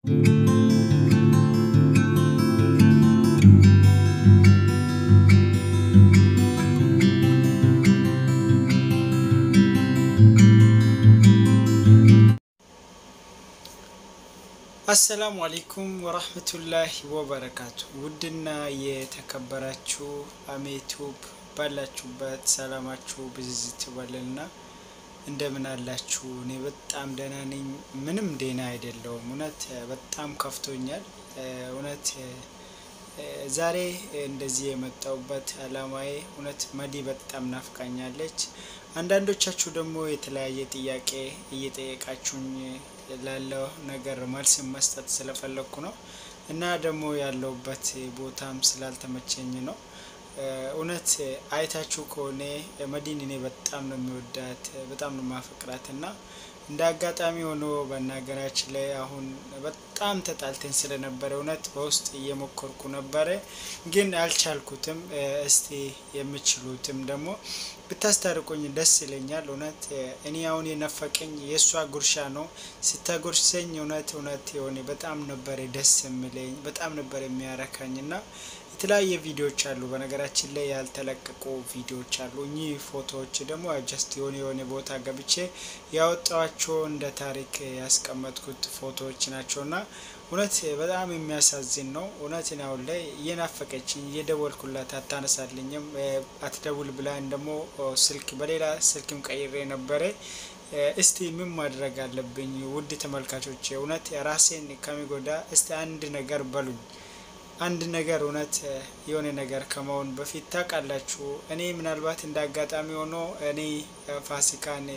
አሰላሙ አሌይኩም ወራህመቱላሂ ወበረካቱ። ውድና የተከበራችሁ አሜቱብ ባላችሁበት ሰላማችሁ ብዝዝት ይበልና እንደምን አላችሁ? እኔ በጣም ደህና ነኝ። ምንም ደህና አይደለውም። እውነት በጣም ከፍቶኛል። እውነት ዛሬ እንደዚህ የመጣውበት አላማዬ እውነት መዲ በጣም ናፍቃኛለች። አንዳንዶቻችሁ ደግሞ የተለያየ ጥያቄ እየጠየቃችሁኝ ላለው ነገር መልስ መስጠት ስለፈለግኩ ነው እና ደግሞ ያለውበት ቦታም ስላልተመቸኝ ነው። እውነት አይታችሁ ከሆነ መዲን እኔ በጣም ነው የሚወዳት በጣም ነው ማፈቅራት እና እንደ አጋጣሚ ሆኖ በናገራችን ላይ አሁን በጣም ተጣልተን ስለነበረ እውነት በውስጥ እየሞከርኩ ነበረ፣ ግን አልቻልኩትም። እስቲ የምችሉትም ደግሞ ብታስታርቁኝ ደስ ይለኛል። እውነት እኔ አሁን የነፈቀኝ የእሷ ጉርሻ ነው። ስታጎርሰኝ እውነት እውነት የሆነ በጣም ነበረ ደስ የሚለኝ በጣም ነበር የሚያረካኝ እና የተለያየ ቪዲዮዎች አሉ። በነገራችን ላይ ያልተለቀቁ ቪዲዮዎች አሉ። እኚህ ፎቶዎች ደግሞ ጀስት የሆነ የሆነ ቦታ ገብቼ ያወጣዋቸው እንደ ታሪክ ያስቀመጥኩት ፎቶዎች ናቸውና እውነት በጣም የሚያሳዝን ነው። እውነት አሁን ላይ እየናፈቀችኝ እየደወልኩላት አታነሳልኝም። አትደውል ብላን ደግሞ ስልክ በሌላ ስልክም ቀይሬ ነበረ። እስቲ ምን ማድረግ አለብኝ? ውድ ተመልካቾች እውነት ራሴን ከሚጎዳ እስቲ አንድ ነገር በሉኝ። አንድ ነገር እውነት የሆነ ነገር ከመሆን በፊት ታውቃላችሁ፣ እኔ ምናልባት እንደ አጋጣሚ ሆኖ እኔ ፋሲካን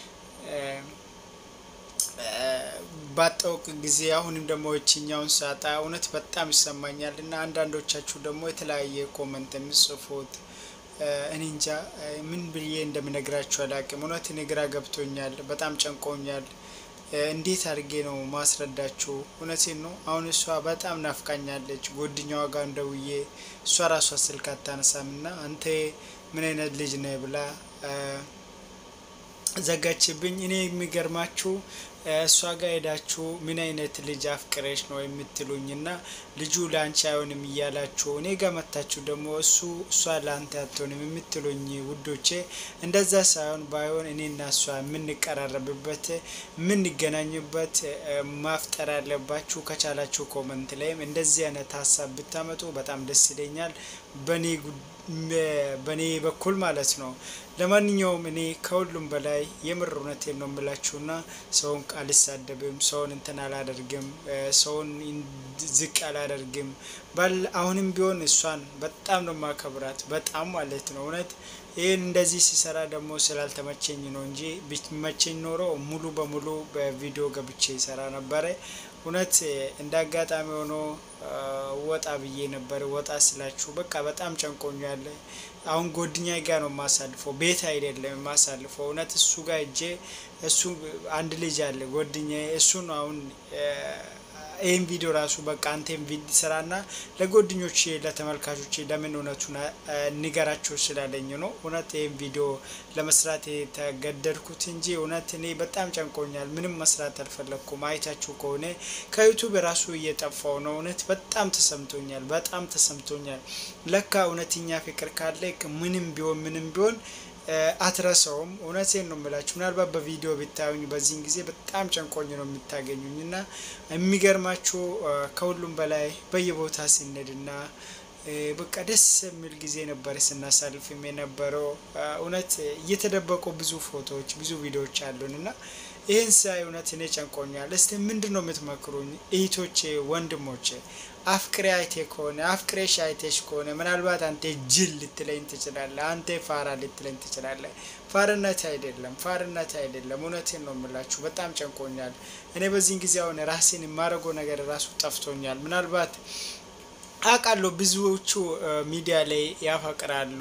ባጣውቅ ጊዜ አሁንም ደግሞ እችኛውን ሳጣ እውነት በጣም ይሰማኛል እና አንዳንዶቻችሁ ደግሞ የተለያየ ኮመንት የሚጽፉት እኔ እንጃ ምን ብዬ እንደምነግራችሁ አላቅም። እውነት እኔ ግራ ገብቶኛል፣ በጣም ጨንቆኛል። እንዴት አድርጌ ነው ማስረዳችሁ? እውነቴን ነው። አሁን እሷ በጣም ናፍቃኛለች። ጓደኛዋ ጋር እንደውዬ እሷ ራሷ ስልክ አታነሳም እና አንተ ምን አይነት ልጅ ነህ ብላ ዘጋችብኝ። እኔ የሚገርማችሁ እሷ ጋር ሄዳችሁ ምን አይነት ልጅ አፍቅረሽ ነው የምትሉኝ እና ልጁ ለአንቺ አይሆንም እያላችሁ እኔ ጋር መታችሁ ደግሞ እሱ እሷ ለአንተ አትሆንም የምትሉኝ ውዶቼ፣ እንደዛ ሳይሆን ባይሆን እኔና እሷ የምንቀራረብበት የምንገናኝበት ማፍጠር ያለባችሁ ከቻላችሁ ኮመንት ላይም እንደዚህ አይነት ሀሳብ ብታመጡ በጣም ደስ ይለኛል። በእኔ በኩል ማለት ነው። ለማንኛውም እኔ ከሁሉም በላይ የምር እውነቴን ነው የምላችሁና ሰውን አልሳደብም፣ ሰውን እንትን አላደርግም፣ ሰውን ዝቅ አላደርግም። ባል አሁንም ቢሆን እሷን በጣም ነው ማከብራት፣ በጣም ማለት ነው እውነት ይህን እንደዚህ ሲሰራ ደግሞ ስላልተመቸኝ ነው እንጂ ቢመቸኝ ኖሮ ሙሉ በሙሉ በቪዲዮ ገብቼ ይሰራ ነበረ። እውነት እንደ አጋጣሚ ሆኖ ወጣ ብዬ ነበር። ወጣ ስላችሁ በቃ በጣም ጨንቆኛል። አሁን ጓደኛ ጋር ነው የማሳልፈው፣ ቤት አይደለም የማሳልፈው። እውነት እሱ ጋር እጄ እሱ አንድ ልጅ አለ ጓደኛ እሱን አሁን ይህን ቪዲዮ ራሱ በቃ አንቴም ቪዲ ስራና ለጓደኞች ለተመልካቾች ለምን እውነቱን ንገራቸው ስላለኝ ነው እውነት ይህን ቪዲዮ ለመስራት የተገደድኩት እንጂ እውነት እኔ በጣም ጨንቆኛል። ምንም መስራት አልፈለግኩም። አይታችሁ ከሆነ ከዩቱብ ራሱ እየጠፋው ነው። እውነት በጣም ተሰምቶኛል። በጣም ተሰምቶኛል። ለካ እውነተኛ ፍቅር ካለ ምንም ቢሆን ምንም ቢሆን አትረሰውም። እውነቴን ነው የምላችሁ። ምናልባት በቪዲዮ ብታዩኝ በዚህን ጊዜ በጣም ጨንቆኝ ነው የምታገኙኝ እና የሚገርማችሁ ከሁሉም በላይ በየቦታ ሲነድና በቃ ደስ የሚል ጊዜ ነበር ስናሳልፍም የነበረው። እውነት እየተደበቁ ብዙ ፎቶዎች፣ ብዙ ቪዲዮዎች አሉን እና ይህን ሳይ እውነት እኔ ጨንቆኛል። እስቲ ምንድን ነው የምትመክሩኝ እህቶቼ፣ ወንድሞቼ? አፍቅሬ አይቴ ከሆነ አፍቅሬሽ አይቴሽ ከሆነ ምናልባት አንተ ጅል ልትለኝ ትችላለህ። አንተ ፋራ ልትለኝ ትችላለህ። ፋርነት አይደለም፣ ፋርነት አይደለም። እውነቴን ነው የምላችሁ። በጣም ጨንቆኛል። እኔ በዚህን ጊዜ አሁን ራሴን የማደርገው ነገር ራሱ ጠፍቶኛል። ምናልባት አውቃለሁ ብዙዎቹ ሚዲያ ላይ ያፈቅራሉ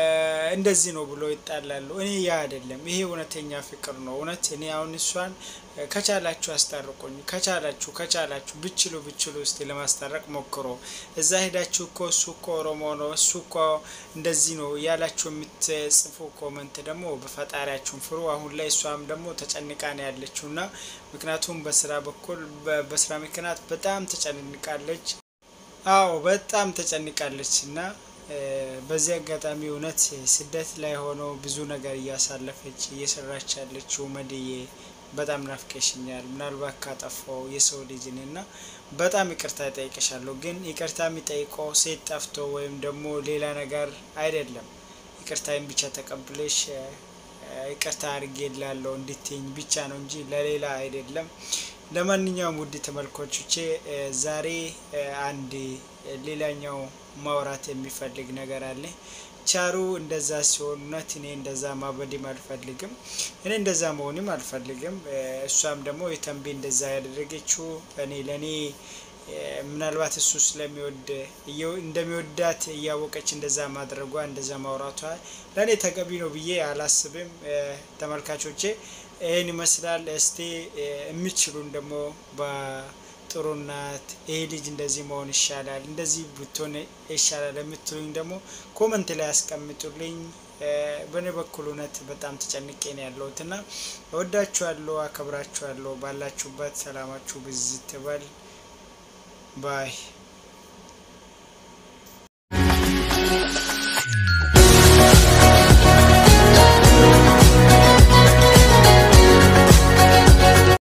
እንደዚህ ነው ብሎ ይጣላሉ። እኔ ያ አይደለም። ይሄ እውነተኛ ፍቅር ነው። እውነት እኔ አሁን እሷን ከቻላችሁ አስታርቁኝ። ከቻላችሁ ከቻላችሁ ብችሉ ብችሉ እስቲ ለማስታረቅ ሞክሮ እዛ ሄዳችሁ እኮ እሱ እኮ ኦሮሞ ነው እሱ እኮ እንደዚህ ነው ያላችሁ የምትጽፉ ኮመንት ደግሞ በፈጣሪያችሁን ፍሩ። አሁን ላይ እሷም ደግሞ ተጨንቃ ነው ያለችው እና ምክንያቱም በስራ በኩል በስራ ምክንያት በጣም ተጨንቃለች። አዎ በጣም ተጨንቃለች እና በዚህ አጋጣሚ እውነት ስደት ላይ ሆኖ ብዙ ነገር እያሳለፈች እየሰራች ያለችው መድዬ በጣም ናፍቀሽኛል። ምናልባት ካጠፋው የሰው ልጅ ነኝ እና በጣም ይቅርታ ይጠይቅሻለሁ። ግን ይቅርታ የሚጠይቀው ሴት ጠፍቶ ወይም ደግሞ ሌላ ነገር አይደለም። ይቅርታዬን ብቻ ተቀብለሽ ይቅርታ አድርጌላለሁ እንድትይኝ ብቻ ነው እንጂ ለሌላ አይደለም። ለማንኛውም ውድ ተመልካቾቼ ዛሬ አንድ ሌላኛው ማውራት የሚፈልግ ነገር አለ። ቻሩ እንደዛ ሲሆን እውነት እኔ እንደዛ ማበድም አልፈልግም። እኔ እንደዛ መሆንም አልፈልግም። እሷም ደግሞ የተንቢ እንደዛ ያደረገችው እኔ ለእኔ ምናልባት እሱ ስለሚወድ እንደሚወዳት እያወቀች እንደዛ ማድረጓ እንደዛ ማውራቷ ለእኔ ተገቢ ነው ብዬ አላስብም። ተመልካቾቼ ይህን ይመስላል። እስቲ የሚችሉን ደግሞ በጥሩ እናት ይሄ ልጅ እንደዚህ መሆን ይሻላል፣ እንደዚህ ብትሆን ይሻላል የምትሉኝ ደግሞ ኮመንት ላይ ያስቀምጡልኝ። በእኔ በኩል እውነት በጣም ተጨንቄ ነው ያለሁት እና እወዳችኋለሁ፣ አከብራችኋለሁ። ባላችሁበት ሰላማችሁ ብዝት ይበል ባይ